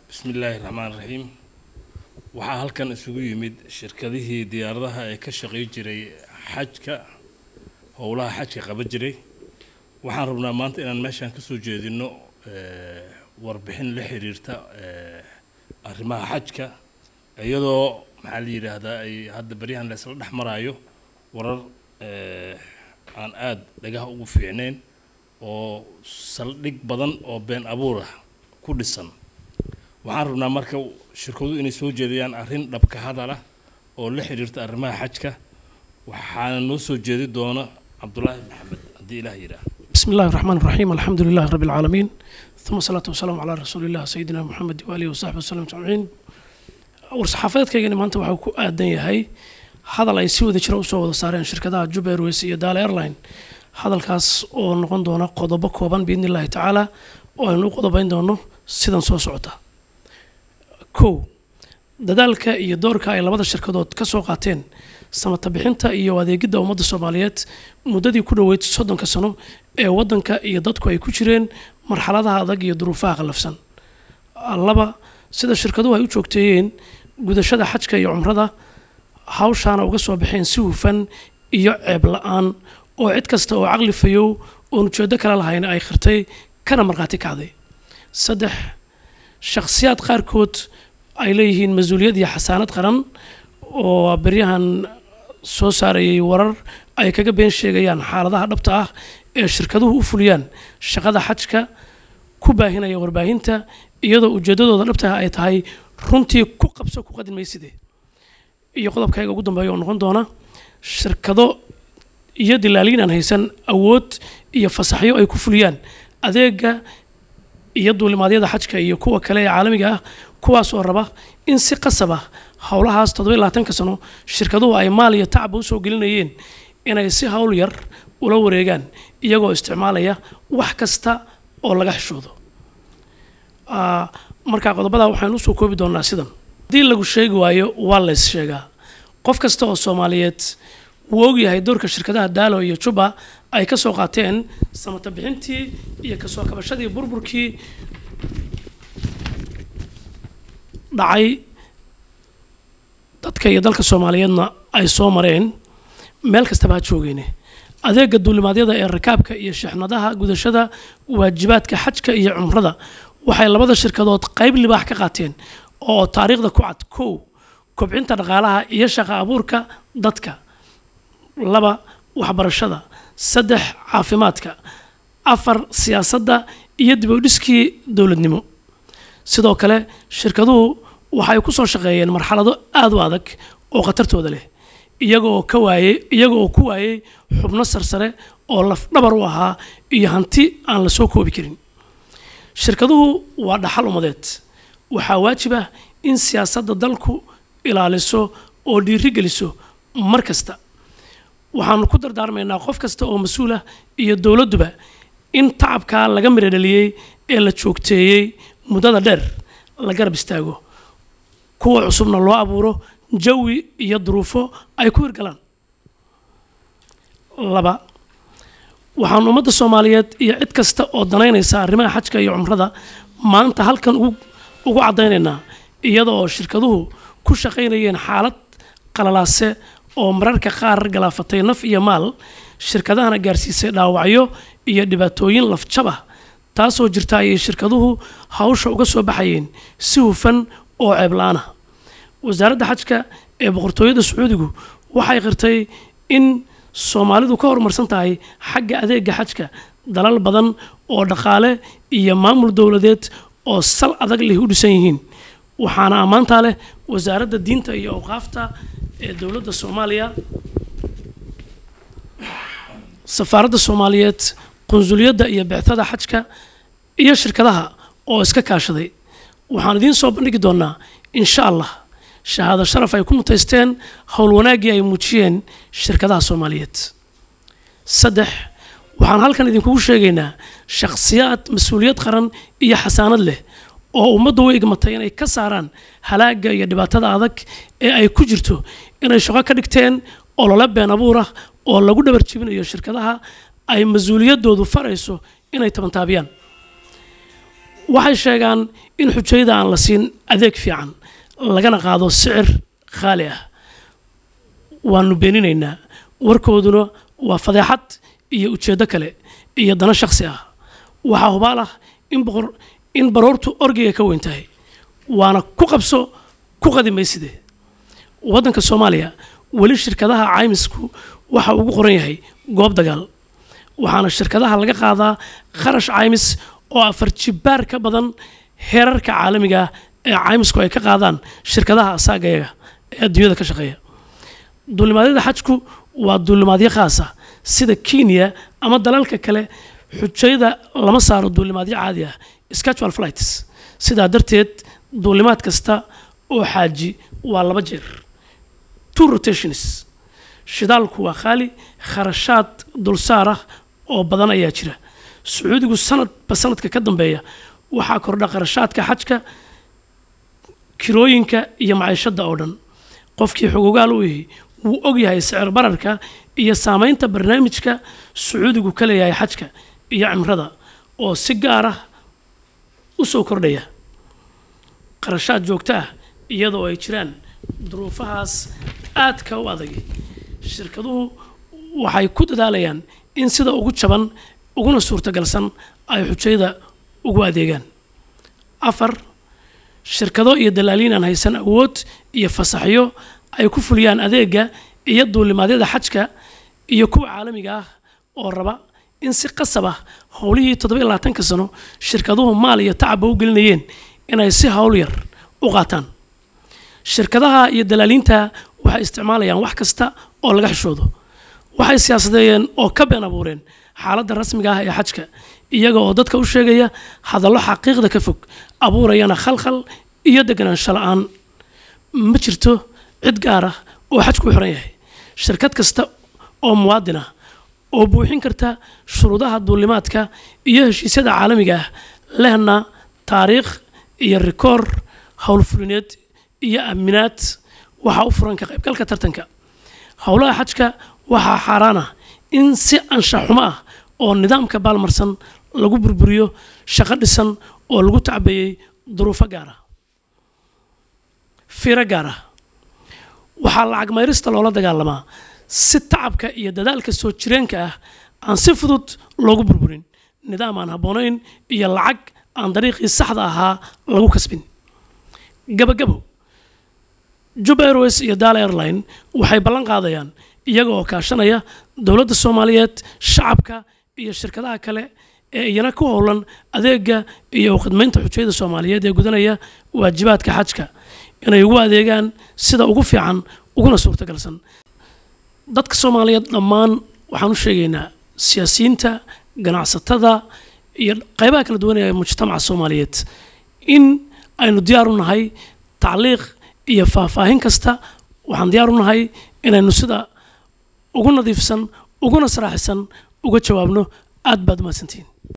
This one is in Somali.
bismi illaahi raxmaan raxiim waxaa halkan isugu yimid shirkadihii diyaaradaha ee ka shaqay jiray xajka howlaha xajka qaban jiray waxaan rabnaa maanta inaan meeshaan kasoo jeedino warbixin la xiriirta arrimaha xajka iyadoo maxaa la yidhaahdaa ay hadda beryahan la isla dhex maraayo warar aan aada dhagaha ugu fiicnayn oo saldhig badan oo been abuur ah ku dhisan waxaan rabnaa marka shirkadu inay soo jeediyaan arrin dhabka hadala oo la xiriirta arrimaha xajka waxaana noo soo jeedi doona cabdulaahi maxamed haddii ilaah yidhaah بسم الله الرحمن الرحيم الحمد لله رب العالمين ثم الصلاة والسلام على رسول الله سيدنا محمد وآله وصحبه وسلم أجمعين war-saxaafadeedkaygani maanta waxuu ku aadan yahay hadal ay si wada jira usoo wada saareen shirkadaha juba airways iyo daala airline hadalkaas oo noqon doona qodobo kooban biidni illaahi tacaala oo aynu u qodobayn doono sidan soo socota kow dadaalka iyo doorka ay labada shirkadood ka soo qaateen samata bixinta iyo adeegidda ummadda soomaaliyeed muddadii ku dhoweyd soddonka sano ee waddanka iyo dadku ay ku jireen marxaladaha adag iyo duruufaha qallafsan laba sida shirkaduhu ay u joogteeyeen gudashada xajka iyo cumrada hawshaana uga soo baxeen si hufan iyo ceeb la-aan oo cid kasta oo caqli fayow oon ujeedo kale lahayn ay khirtay kana markhaati kacday saddex shakhsiyaad qaarkood ay leeyihiin mas-uuliyad iyo xasaanad qaran oo beryahan soo saarayay warar ay kaga been sheegayaan xaaladaha dhabta ah ee shirkaduhu u fuliyaan shaqada xajka ku baahinaya warbaahinta iyadoo ujeedadooda dhabtaha ay tahay runtii ku qabso ku qadin mayside iyo qodobkayga ugu dambeeya oo noqon doona shirkado iyo dilaaliin aan haysan awood iyo fasaxyo ay ku fuliyaan adeega iyo duulimaadyada xajka iyo kuwa kale ee caalamiga ah kuwaas oo raba in si qasab ah howlahaas toddoba iyo labaatanka sano shirkaduhu ay maal iyo tacba usoo gelinayeen inay si howl yar ula wareegaan iyagoo isticmaalaya wax kasta oo laga xishoodo marka qodobada waxaynu usoo koobi doonaa sidan haddii lagu sheegi waayo waa lays sheegaa qof kasta oo soomaaliyeed wuu ogyahay doorka shirkadaha daalo iyo juba ay ka soo qaateen samata bixintii iyo kasoo kabashadii burburkii dhacay dadka iyo dalka soomaaliyeedna ay soo mareen meel kastaba ha joogeyne adeega duulimaadyada ee rakaabka iyo shixnadaha gudashada waajibaadka xajka iyo cumrada waxay labada shirkadood qayb libaax ka qaateen oo taariikhda ku cad kow kobcinta dhaqaalaha iyo shaqo abuurka dadka laba waxbarashada saddex caafimaadka afar siyaasadda iyo dib u dhiskii dowladnimo sidoo kale shirkaduhu waxay ku soo shaqeeyeen marxalado aada u adag oo khatartooda leh iyagoo ka waayey iyaga oo ku waayey xubno sarsare oo lafdhabar u ahaa iyo hanti aan la soo koobi karin shirkaduhu waa dhaxal ummadeed waxaa waajib ah in siyaasadda dalku ilaaliso oo dhiiri geliso mar kasta waxaanu ku dardaarmaynaa qof kasta oo mas-uul ah iyo dowladduba in tacabkaa laga midho dhaliyey ee la joogteeyey muddada dheer la garab istaago kuwa cusubna loo abuuro jawi iyo duruufo ay ku hirgalaan laba waxaanu ummadda soomaaliyeed iyo cid kasta oo danaynaysa arrimaha xajka iyo cumrada maanta halkan ugu caddaynaynaa iyada oo shirkaduhu ku shaqaynayeen xaalad qalalaase oo mararka qaar galaafatay naf iyo maal shirkadahana gaarsiisay dhaawacyo iyo dhibaatooyin lafjabah taasoo jirta ayay shirkaduhu hawsha uga soo baxayeen si hufan oo ceebla-aanah wasaaradda xajka ee boqortooyada sacuudigu waxay qirtay in soomaalidu ka horumarsan tahay xagga adeega xajka dalal badan oo dhaqaale iyo maamul dowladeed oo sal adag leh u dhisan yihiin waxaana ammaantaa leh wasaaradda diinta iyo awqaafta ee dowladda soomaaliya safaaradda soomaaliyeed qunsuliyadda iyo bectada xajka iyo shirkadaha oo iska kaashaday waxaan idiin soo bandhigi doonaa insha allah shahaado sharaf ay ku mutaysteen howl wanaaggii ay muujiyeen shirkadaha soomaaliyeed saddex waxaan halkan idinkugu sheegaynaa shakhsiyaad mas-uuliyad qaran iyo xasaanad leh oo ummaddu u igmatay inay ka saaraan halaagga iyo dhibaatada adag ee ay ku jirto inay shaqo ka dhigteen olole been abuur ah oo lagu dhabar jebinayo shirkadaha ay mas-uuliyaddoodu farayso inay tabantaabiyaan waxay sheegaan in xujayada aan la siin adeeg fiican lagana qaado sicir khaali ah waanu beeninaynaa warkooduna waa fadeexad iyo ujeeddo kale iyo dano shakhsi ah waxaa hubaal ah in boqor in baroortu orgiga ka weyn tahay waana ku qabso ku qadi mayside waddanka soomaaliya weli shirkadaha caymisku waxa ugu qoran yahay goob dagaal waxaana shirkadaha laga qaadaa kharash caymis oo afar jibbaar ka badan heerarka caalamiga ah ee caymisku ay ka qaadaan shirkadaha asaagayaga ee adduunyada ka shaqeeya duulimaadyada xajku waa duulimaadyo khaasa sida kenya ama dalalka kale xujayada lama saaro duulimaadyo caadi ah schedule flights sidaa darteed duulimaad kasta oo xaaji waa laba jeer two rotations shidaalku waa khaali kharashaad dulsaar ah oo badan ayaa jira sacuudigu sanadba sanadka ka dambeeya waxaa kordha kharashaadka xajka kirooyinka iyo maciishadda oo dhan qofkii xogogaal u yahay wuu og yahay sicir bararka iyo saamaynta barnaamijka sacuudigu ka leeyahay xajka iyo cimrada oo si gaar ah u soo kordhaya qarashaad joogto ah iyadoo ay jiraan duruufahaas aadka u adag shirkaduhu waxay ku dadaalayaan in sida ugu jaban uguna suurtagalsan ay xujayda ugu adeegaan afar shirkado iyo dalaaliin aan haysan awood iyo fasaxyo ay ku fuliyaan adeega iyo duulimaadyada xajka iyo kuwa caalamiga ah oo raba in si qasab ah howlihii toddoba iyo labaatanka sano shirkaduhu maal iyo tacabba u gelinayeen inay si hawl yar u qaataan shirkadaha iyo dalaaliinta waxay isticmaalayaan wax kasta oo laga xishoodo waxay siyaasadeeyeen oo ka been abuureen xaaladda rasmiga ah ee xajka iyaga oo dadka u sheegaya hadallo xaqiiqda ka fog abuurayana khalkhal iyo deganaansho la-aan ma jirto cid gaar ah oo xajku u xiran yahay shirkad kasta oo muwaadin ah oo buuxin karta shuruudaha duulimaadka iyo heshiisyada caalamiga ah lehna taariikh iyo rikoor howlfulineed iyo aaminaad waxaa u furan ka qaybgalka tartanka howlaha xajka waxaa xaaraan ah in si anshaxumo ah oo nidaamka baalmarsan lagu burburiyo shaqo dhisan oo lagu tacbeeyey duruufo gaar ah fiiro gaar ah waxaa lacag mayrista loola dagaalamaa si tacabka iyo dadaalka soo jireenka ah aan si fudud loogu burburin nidaam aan habboonayn iyo lacag aan dariiqii saxda ahaa lagu kasbin gabagabo jub airways iyo daal airline waxay ballan qaadayaan iyaga oo kaashanaya dowladda soomaaliyeed shacabka iyo shirkadaha kale ee iyana ku howlan adeega iyo khidmaynta xujayada soomaaliyeed ee gudanaya waajibaadka xajka inay ugu adeegaan sida ugu fiican uguna suurtagalsan dadka soomaaliyeed dhammaan waxaan u sheegaynaa siyaasiyiinta ganacsatada iyo qaybaha kala duwan ee mujtamaca soomaaliyeed in aynu diyaar u nahay tacliiq iyo faahfaahin kasta waxaan diyaar u nahay inaynu sida ugu nadiifsan uguna saraaxisan uga jawaabno aad baad mahadsantihiin